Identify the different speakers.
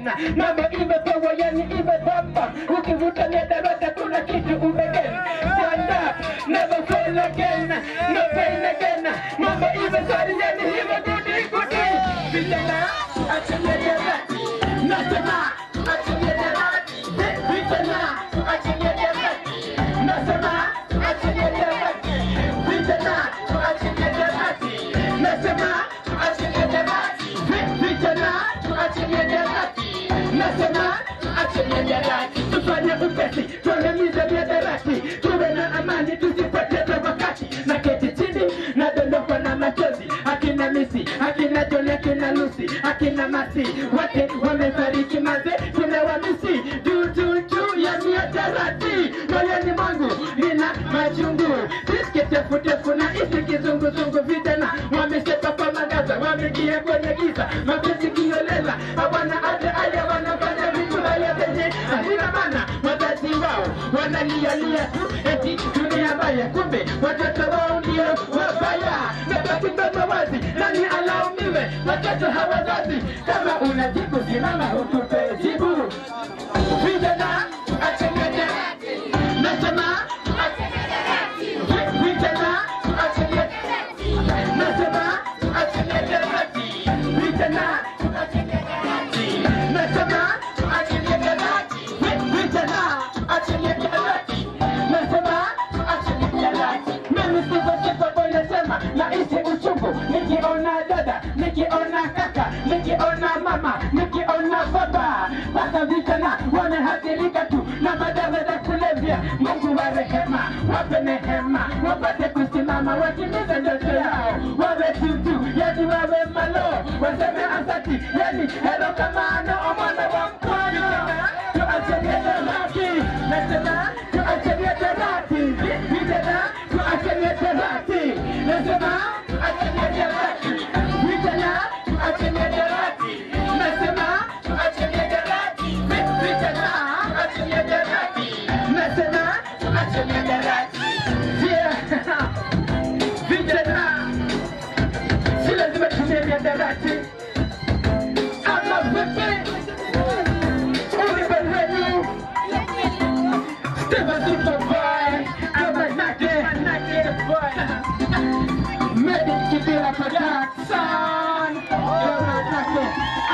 Speaker 1: tena mambo imepewa yani imetamba ukivuta miadarata kuna kitu umegen stand up never fail again no pain again mambo imesari yani imegudi gudi vijana achilie derati nasema achilie derati vijana achilie derati nasema achilie derati vijana achilie derati nasema achilie derati vijana achilie derati nasema achilie derati tufanye upesi tuangamize miadarati tuwe na amani tusipoteze wakati na keti chini na dondokwa na machozi akina misi akina joni akina lusi akina masi wote wamefariki maze tunawamisi juu juu juu ya miadarati moyoni mwangu nina majungu tisiketefutefu na isi kizunguzungu vijana wamesepa kwa magaza wameingia kwenye giza mapenzi kiolela hawana hata aya wanafanya vitu haya zenye hazina maana wazazi wao wanalialia tu eti dunia mbaya kumbe watoto wao ndio wabaya nabaki mdomo wazi nani alaumiwe watoto hawazazi kama unajibu simama utupe jibu vijana achenyeje nasema vijana achenyeje nasema achenyeje vijana nasema achenyeje vijana achenyeje nasema achenyeje mimi sivyo sivyo boy nasema naishi uchungu nikiona dada nikiona kaka nikiona mama nikiona baba mpaka vijana wamehathirika tu na madawa za kulevya mungu wa rehema wape nehema wapate kusimama watimize ndoto yao wawe tutu yani wawe malo waseme asati yani hero kamano omwana wa mkono tuachelie torati nasema tuachelie torati vijana tuachelie torati nasema tuachelie torati vijana tuachelie torati nasema tuachelie torati vijana tuachelie torati nasema tuachelie torati Yeah. vijana si lazima tumie miadarati ama vipi ulibelenu Steva Superboy ama Nake boy Medic Kibira Production kama Nake